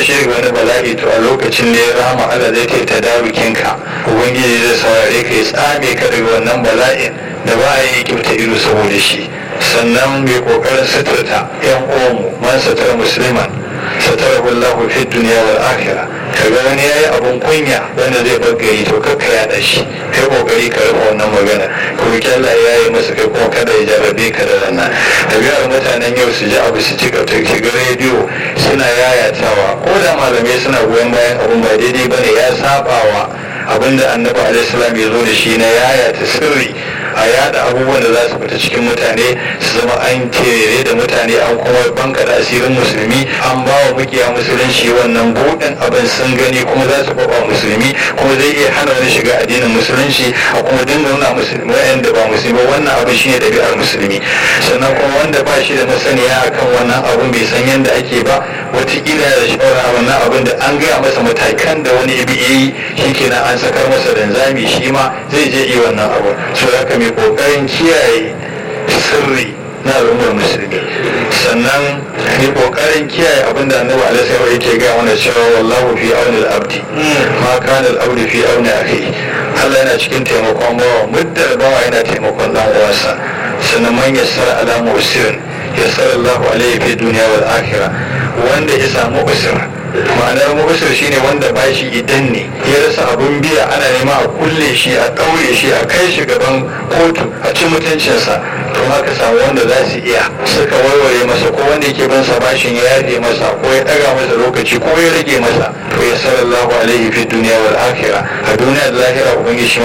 shi daga wani bala'i to a lokacin ne rahama Allah zai ta tadarukinka ubangiji zai saurare ka ya tsame ka daga wannan bala'in da ba a yi kyauta ido saboda shi sannan mai kokarin suturta yan uwanmu man sutura musulman satara wallahu fi duniya wal akhirah kaga wani yayi abun kunya wanda zai bagari to kakka yaɗa shi kai kokari ka rufe wannan magana ko Allah ya yi masa kai kuma kada ya jarabe ka da rana ɗabi'ar mutanen yau su ji abu su ci gaba ga rediyo suna yayatawa ko da malamai suna goyon bayan abun ba daidai bane ya sabawa abinda annabi alaihi salam ya zo da shi na yayata sirri a yada abubuwan da za su fita cikin mutane su zama an tere da mutane an kuma banka da asirin musulmi an ba wa mukiya musulunci wannan buɗin abin sun gani kuma za su faɓa musulmi kuma zai iya hana wani shiga addinin musulunci a kuma dinga nuna musulmi wa'anda ba musulmi ba wannan abin shine ɗabi'ar musulmi sannan kuma wanda ba shi da masaniya akan wannan abin bai san yadda ake ba wataƙila da shawara wannan abin da an gaya masa matakan da wani ibi yi shi kenan an sakar masa danzami shi ma zai je yi wannan abu so haka mai kokarin kiyaye sirri na al'ummar musulmi sannan mai kokarin kiyaye abin da annabi alaihi wasallam yake ga mana cewa wallahu fi auni al-abdi ma kana al-abdu fi auni akhi Allah yana cikin taimakon bawa muddar bawa yana taimakon dan uwansa sannan man yassara ala musirin yassara Allahu alaihi fi dunya wal akhirah wanda ya samu usur ma'anar mubashir shine wanda bashi idan ne ya rasa abun biya ana nema a kulle shi a ɗaure shi a kai shi gaban kotu a ci mutuncinsa to haka samu wanda za su iya suka warware masa ko wanda yake bin sa bashin ya yafe masa ko ya ɗaga masa lokaci ko ya rage masa to ya sallallahu alaihi fi duniya wal akhirah a duniya da lahira ubangiji